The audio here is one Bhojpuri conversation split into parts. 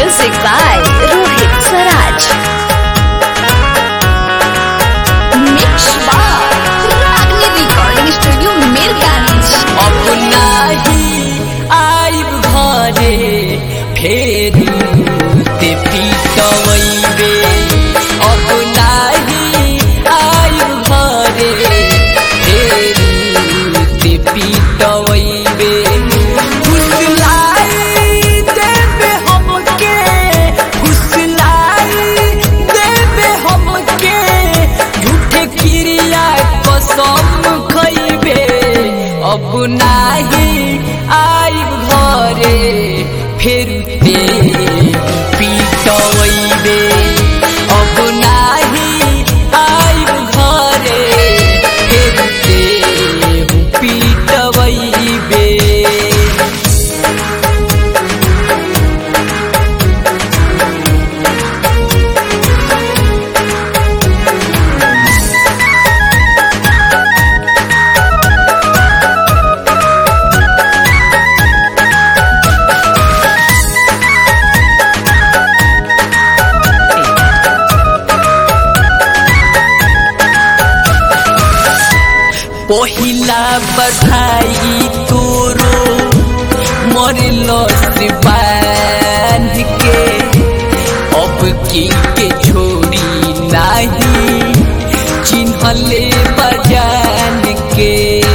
Music by Rohit Swaraj. Mix by Ragni Recording Studio, Mirganj. अब नाही आइब घरे फेरि ते पिटवैबे अब नाही आइब घरे फेरि ते पिटवैबे फुसलाई देबे हमके फुसलाई देबे हमके झूठे क्रिया कसम खैबे अब नाही आइब घरे फेर ते पिटवैबे अब नाही आइब घरे फेर ते पिटवैबे पहिला बधाई तोरो मरलो से बांध के अब की के छोड़ी नाही चिन्हले बजान के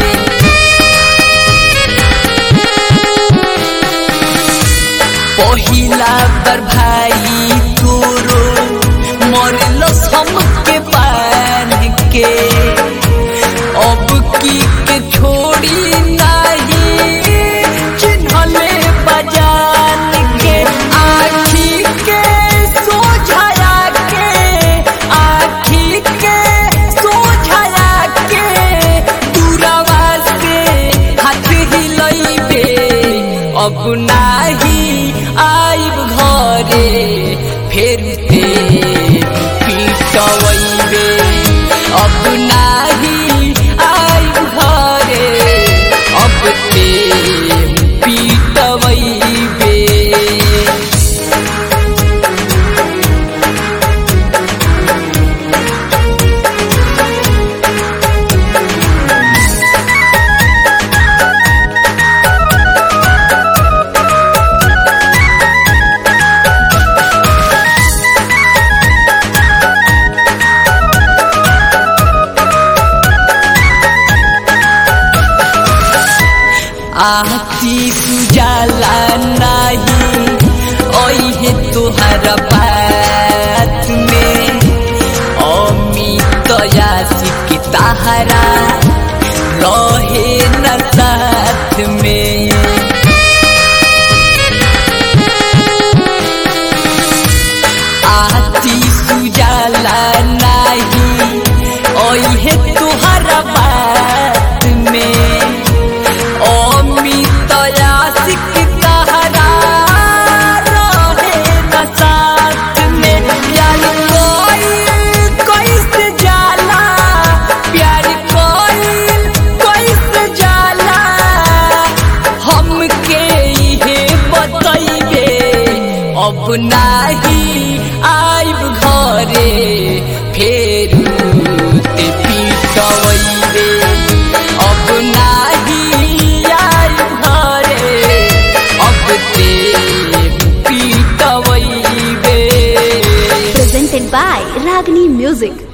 पहिला पर भाई तोरो मरलो हमके बांध के अब की के छोड़ी नहीं चिन्हले बजान के आखी के सोझाया के आखी के सोझाया के दूरवा से हाथ हिलैबे अब नाही आइब घरे फेर ते पिटवैबे अब नाही आइब घरे अब ते पिटवैबे आती सुजाला नाही ओहे तुहर बात में अमित यासिक ताहरा रहे न साथ में आती सुजाला नाही ओहे तुहर बात में अमित यासिक ताहरा रहे न साथ में प्यार कोई कैसे जाला प्यार कोई कैसे जाला हमके इहे बतैबे अब नाही आइब घरे फेर ते पिटवैबे अब नाही आइब घरे अब ते पिटवैबे Presented by Ragni Music.